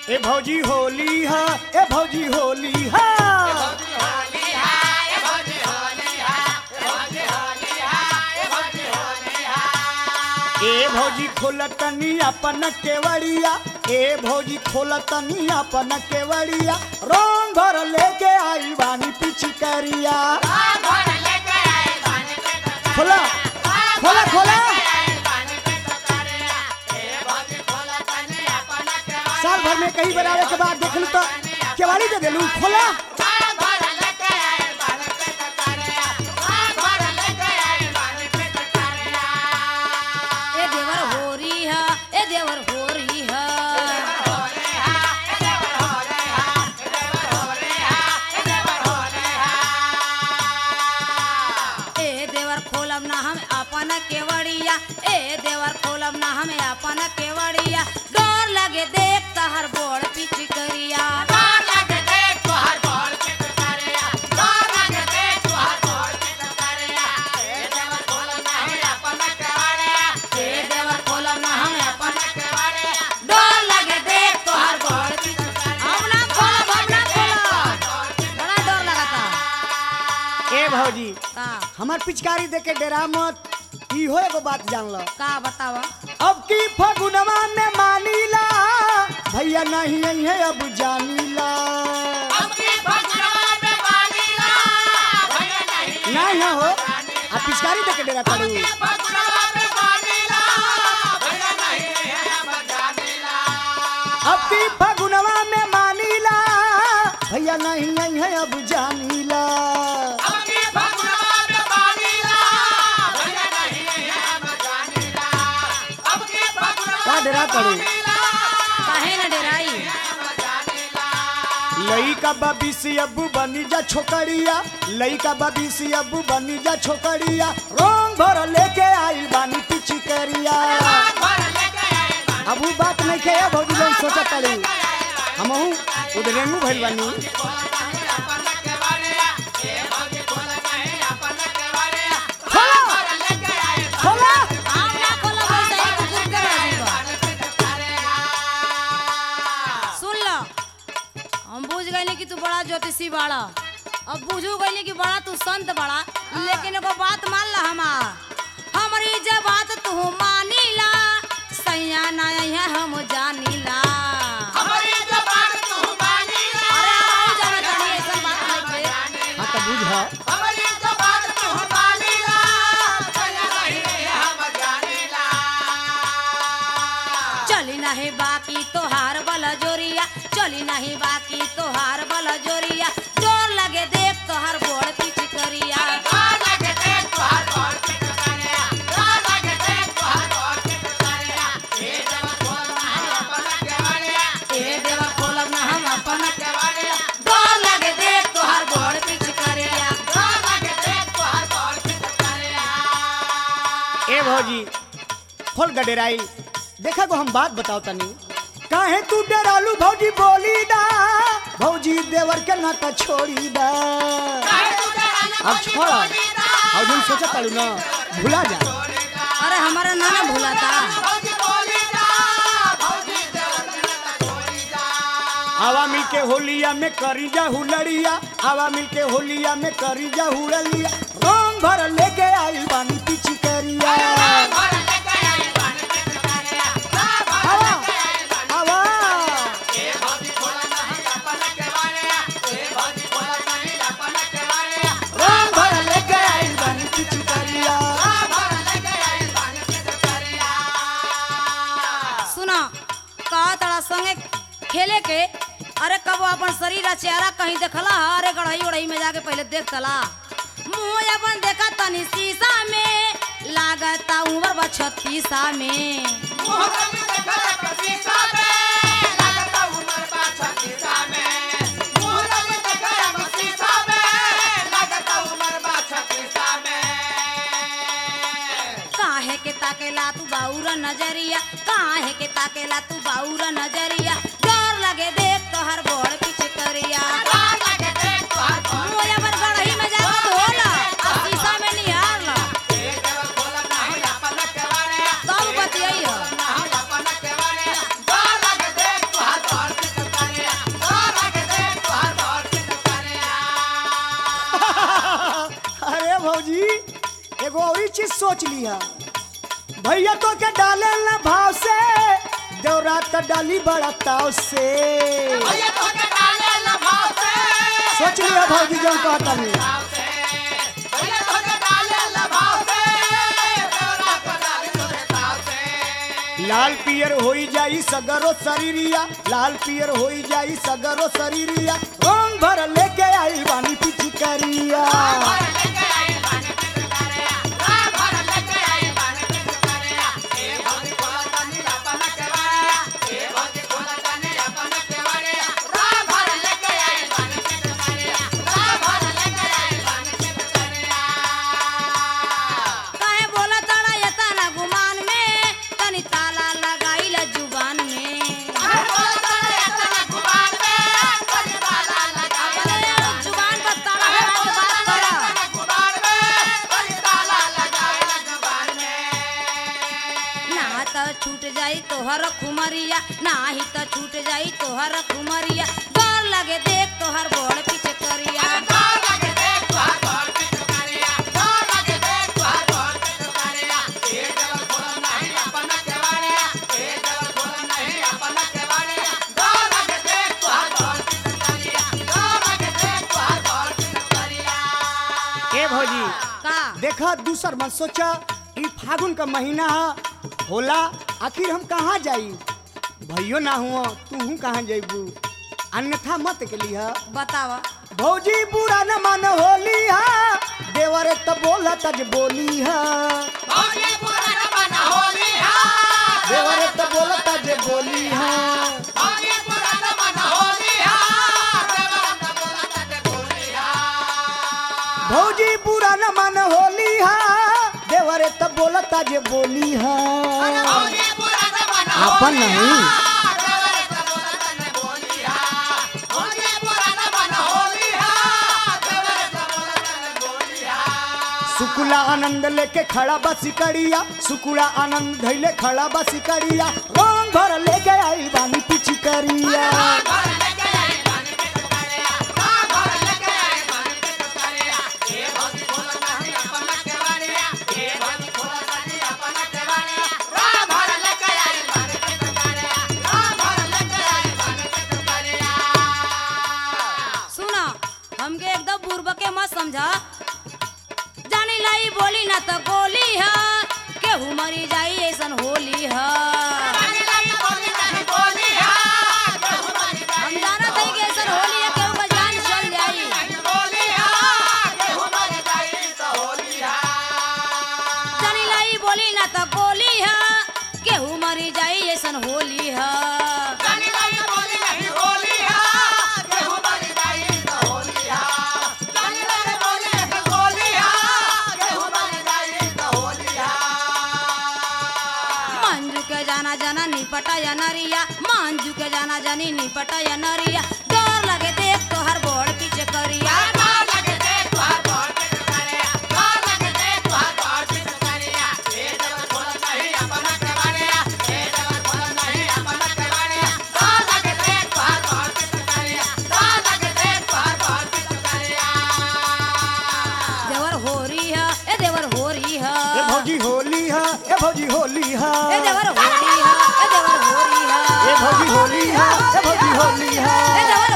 ए भौजी होली हा ए भौजी होली हा ए भौजी खोलतनी अपन केवड़िया ए भौजी खोलतनी अपन केवड़िया रंग भर लेके आई बानी पिचकरिया खोला खोला खोला साल भर में कई बनावे के बाद देखलू तो केवाड़ी दे देलू खोला ए देवर होरी है ए देवर होरी है ए देवर खोलब ना हम अपन केवड़िया ए देवर खोलब ना हम अपन केवड़िया डर लगे देख तहर बोड़ पिचकरिया ए देवर खोलब ना हम अपन डर लगे देख तोहर बोड़ पिचकरिया हम ना खोलब हम ना खोलब बड़ा डर लगता ए भौजी का हमार पिचकारी देके डेरा मत इहो एगो बात जान लो का बतावा अब की फगुनवा में मानीला भैया नहीं आई है अब जानीला नहीं है हो अब पिचकारी देके डेरा करू अब की फगुनवा में मानीला भैया नहीं आई है अब जानीला का डेरा करू काहे न डराई लइका बबीसी अबू बनी जा छोकरिया लइका बबीसी अबू बनी जा छोकरिया रोंग भर लेके आई बानी पिचकरिया अब उ बात नहीं के भौजी लोग सोचत ताली हमहू उधरेंगू भइल बानी खोला खोला हम ना खोलब वैसे ही कुकुर के राजी बा सुन लो हम बुझ गए कि तू बड़ा ज्योतिषी बाड़ा अब बुझू गए कि बड़ा तू संत बड़ा लेकिन एगो बात मान ला हमार हमारी जब बात तू मानीला सैया ना है हम जानीला अरे हम जाना तानी ऐसा बात नहीं के हाँ तो बुझ चली नहीं बाकी तोहार बला जोरिया चली नहीं बाकी तोहार बला जोरिया जोर लगे देख तोहार बोड़ पीछ करिया ए देवा खोलब ना हम अपन जोर लगे देख तोहार बोड़ पीछ करिया ए भौजी खोल गडेराई देखा को हम बात बताओ तनी काहे तू डरालू भौजी बोली दा भौजी देवर के नाता छोड़ी दा अब छोड़ और हम सोचा तालू ना भुला जा अरे हमारा नाना भूलाता आवा मिल के होलिया में करी जा हुलड़िया आवा मिल के होलिया में करी जा हुलड़िया रंग भर लेके आई बानी पिची करिया आवा आवा रंग भर लेके आई बानी पिची करिया सुना कहा तड़ा संगे खेले के अरे कब अपन शरीर आ चेहरा कहीं देखला हा? अरे गढ़ई उड़ई में जाके पहले देख तला मुंह अपन देखा तनी शीशा में लागता उम्र बा छत्तीसा में काहे के ताकेला तू बाउरा नजरिया काहे के ताकेला तू बाउरा नजरिया डर लगे देख तोहर बोड़ पीछे करिया मुंह अपन गढ़ई में जाके धोला आ शीशा में निहार ला तब बतियाई हो सोच लिया भैया तो के डाले ना भाव से देवरा तो डाली बड़ा ताव से सोच लिया भौजी जौन कहता नहीं लाल पियर होई जाई सगरो शरीरिया लाल पियर होई जाई सगरो शरीरिया रंग भर लेके आई बानी पिचकारिया काहे बोला ताड़ा यता ना गुमान में तनी ताला लगाई ला जुबान में अरे जुबान पर ताला लगा के बात करा ना त छूट जाई तोहर खुमरिया नाही त छूट जाई तोहर खुमरिया डर लगे देख तोहर बड़ पीछे करिया ए भौजी का देखा दूसर मत सोचा ई फागुन का महीना ह, होला आखिर हम कहाँ जाई भैयो ना हुआ तू कहाँ जाइबू अन्यथा मत के लिहा बतावा भौजी बुरा न मन होली हा देवरे त बोला तज बोली हा देवरे त बोला तज बोली हा भौजी बुरा न मन होली हा देवरे त बोला तज बोली हा अपन नहीं सुकुला आनंद लेके खड़ा बा सिकड़िया सुकुला आनंद धैले खड़ा बा सिकड़िया रंग भर लेके आई बानी पिचकरिया सुना हमके एकदम पूर्व के मत समझा जानी लाई बोली ना तो गोली है केहू मरी जाई ऐसन होली है हम जाना था कि ऐसन होली है केहू का जान चल जाई जानी लाई बोली ना तो गोली है केहू मरी जाई ऐसन होली है मंजू के जाना जाना निपटा या नरिया मंजू के जाना जानी निपटा या नरिया डर लगे देख तोहर बोड़ पीछे करिया देवर होरी है ए देवर होरी है ए भौजी होली हा ए भौजी होली हा ए देवर होरी है ए देवर होरी है ए भौजी होली हा ए भौजी होली हा ए देवर